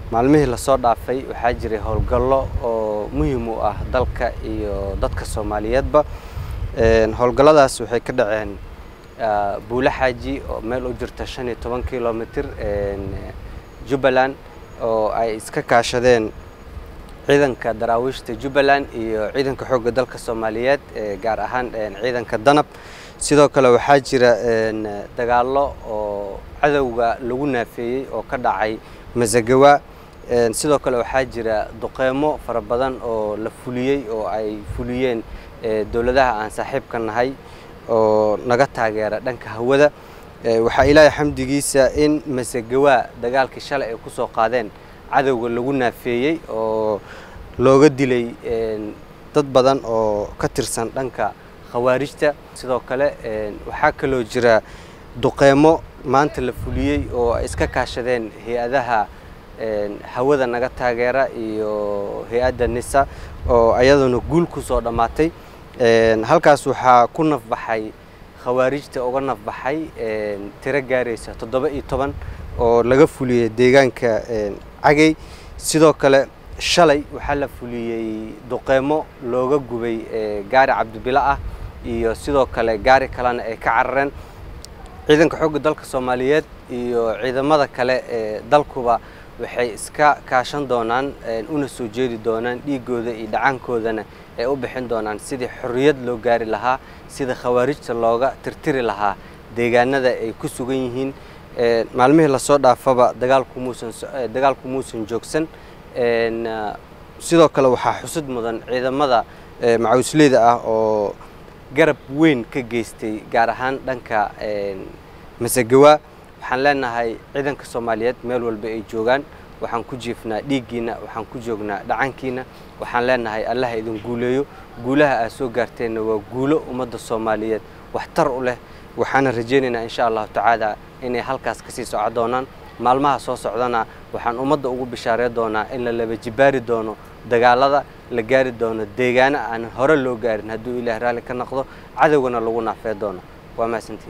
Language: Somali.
maalmihii lasoo dhaafay waxaa jiray howlgallo oo muhiim u ah dalka iyo dadka soomaaliyeedba howlgalladaas waxay ka dhaceen buule xaaji oo meel u jirta shan iyo toban kilomitr jubbaland oo ay iska kaashadeen ciidanka daraawiishta jubbaland iyo ciidanka xoogga dalka soomaaliyeed gaar ahaan ciidanka danab sidoo kale waxaa jira dagaallo oo cadowga lagu naafeeyey oo ka dhacay masagawa sidoo kale waxaa jira duqeymo fara badan oo la fuliyey oo ay fuliyeen dowladaha aan saaxiibka nahay oo naga taageera dhanka hawada waxaa ilaahay xamdigiisa in masagawa dagaalkii shalay ay kusoo qaadeen cadowga lagu naafeeyey oo looga dilay dad badan oo ka tirsan dhanka khawaarijta sidoo kale waxaa kaloo jira duqeymo maanta la fuliyey oo ay iska kaashadeen hay-adaha hawada naga taageera iyo hay-adda nisa oo ayaduna guul kusoo dhammaatay halkaas waxaa ku nafbaxay khawaarijta uga nafbaxay tiro gaaraysa toddoba iyo toban oo laga fuliyey deegaanka cagey sidoo kale shalay waxaa la fuliyey duqeymo looga gubay gaari cabdibilo ah iyo sidoo kale gaari kalena ay ka carareen ciidanka xoogga dalka soomaaliyeed iyo ciidamada kale ee dalkuba waxay iska kaashan doonaan una soo jeedi doonaan dhiigooda iyo dhacaankoodana ay u bixin doonaan sidii xorriyad loo gaari lahaa sida khawaarijta looga tirtiri lahaa deegaanada ay ku sugan yihiin maalmihii lasoo dhaafaba dagaalku muusan dagaalku muusan joogsan sidoo kale waxaa xusud mudan ciidamada macawisleyda ah oo garab weyn ka geystay gaar ahaan dhanka masagawa waxaan leenahay ciidanka soomaaliyeed meel walba ay joogaan waxaan ku jiifnaa dhiiggiina waxaan ku joognaa dhacankiina waxaan leenahay allaha idin guuleeyo guulaha aad soo gaarteenna waa guulo ummadda soomaaliyeed waxtar u leh waxaana rajaynaynaa insha allahu tacaala inay halkaas kasii soco doonaan maalmaha soo socdana waxaan ummadda ugu bishaarey doonaa in la laba jibaari doono dagaalada la gaari doono deegaano aan hore loo gaarin hadduu ilaah raalli ka noqdo cadowgana lagu naafee doono waa mahadsantii